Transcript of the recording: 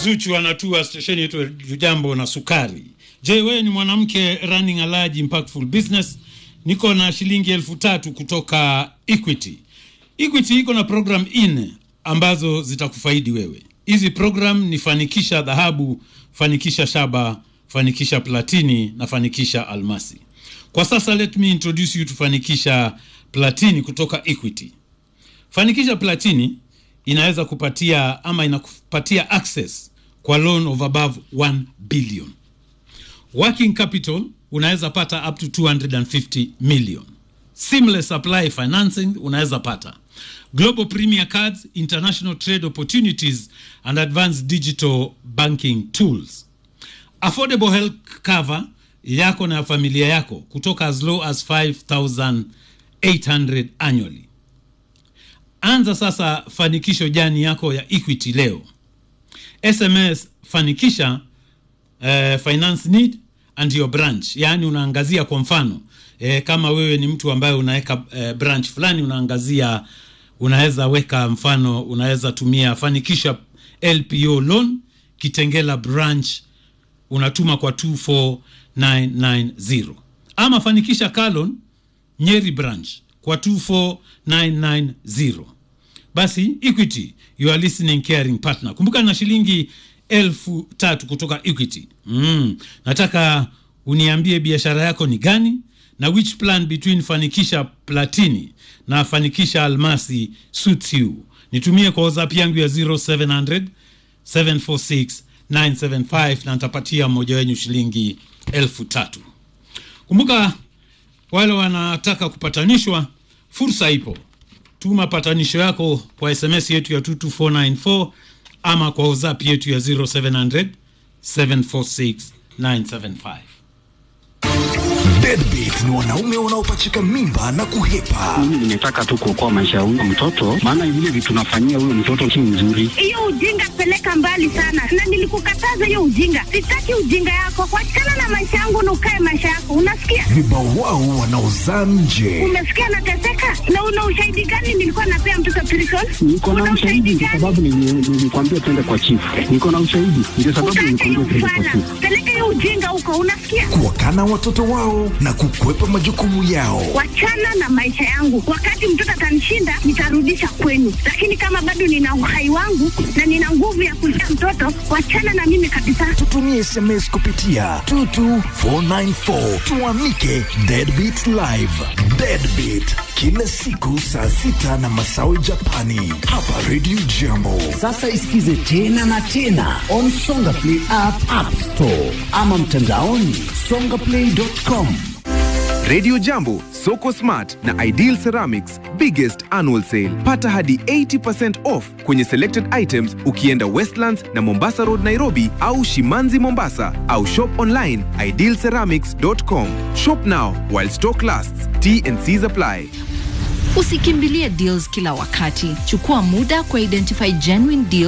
Zuchu anatua stesheni yetu Jambo na Sukari. Je, wewe ni mwanamke running a large impactful business? Niko na shilingi elfu tatu kutoka Equity. Equity iko na program nne ambazo zitakufaidi wewe. Hizi program ni fanikisha dhahabu, fanikisha shaba, fanikisha platini na fanikisha almasi. Kwa sasa let me introduce you to fanikisha platini kutoka Equity. Fanikisha platini inaweza kupatia ama inakupatia access kwa loan of above 1 billion. Working capital unaweza pata up to 250 million. Seamless supply financing unaweza pata. Global Premier Cards, international trade opportunities and advanced digital banking tools. Affordable health cover yako na familia yako kutoka as low as 5800 annually. Anza sasa fanikisho jani yako ya Equity leo. SMS fanikisha uh, finance need and your branch, yaani unaangazia kwa mfano eh, kama wewe ni mtu ambaye unaweka eh, branch fulani unaangazia, unaweza weka mfano, unaweza tumia fanikisha LPO loan Kitengela branch unatuma kwa 24990 ama fanikisha Kalon Nyeri branch kwa 24990. Basi Equity, you are listening caring partner. Kumbuka na shilingi elfu tatu kutoka Equity. Mm. Nataka uniambie biashara yako ni gani na which plan between fanikisha platini na fanikisha almasi suits you. Nitumie kwa WhatsApp yangu ya 0700 746 975 na nitapatia mmoja wenyu shilingi elfu tatu. Kumbuka wale wanataka kupatanishwa, fursa ipo. Tuma patanisho yako kwa SMS yetu ya 22494 ama kwa WhatsApp yetu ya 0700 746 975. Deadbeat ni wanaume wanaopachika mimba na kuhepa. Mimi nimetaka tu kuokoa maisha ya huyo mtoto, maana vile vitu nafanyia huyo mtoto si nzuri. Hiyo ujinga peleka mbali sana, na nilikukataza hiyo ujinga. Sitaki ujinga yako, wachana na maisha yangu na ukae maisha yako, unasikia? Vibao wao wanaozaa nje. Umesikia nateseka? Na una ushahidi gani nilikuwa napea mtoto prison? Niko na Una ushahidi kwa gani? sababu nili- nilikwambia twende kwa chifu. Niko na ushahidi ndio sababu Utaacha hiyo nilikwambia twende kwa ufala, chifu. peleka hiyo ujinga huko, unasikia? Kuwakana watoto wao na kukwepa majukumu yao. Wachana na maisha yangu. Wakati mtoto atanishinda, nitarudisha kwenu, lakini kama bado nina uhai wangu na nina nguvu ya kulea mtoto, wachana na mimi kabisa. Tutumie SMS kupitia 22494 tuamike Deadbeat Live. Deadbeat kila siku saa sita na masawe Japani hapa Radio Jambo. Sasa isikize tena na tena on Songa Play app, app store ama mtandaoni songaplay.com. Radio Jambo, Soko Smart na Ideal Ceramics biggest annual sale. Pata hadi 80% off kwenye selected items ukienda Westlands na Mombasa Road Nairobi au Shimanzi Mombasa au shop online idealceramics.com. Shop now while stock lasts. T and C's apply. Usikimbilie deals kila wakati. Chukua muda kwa identify genuine deals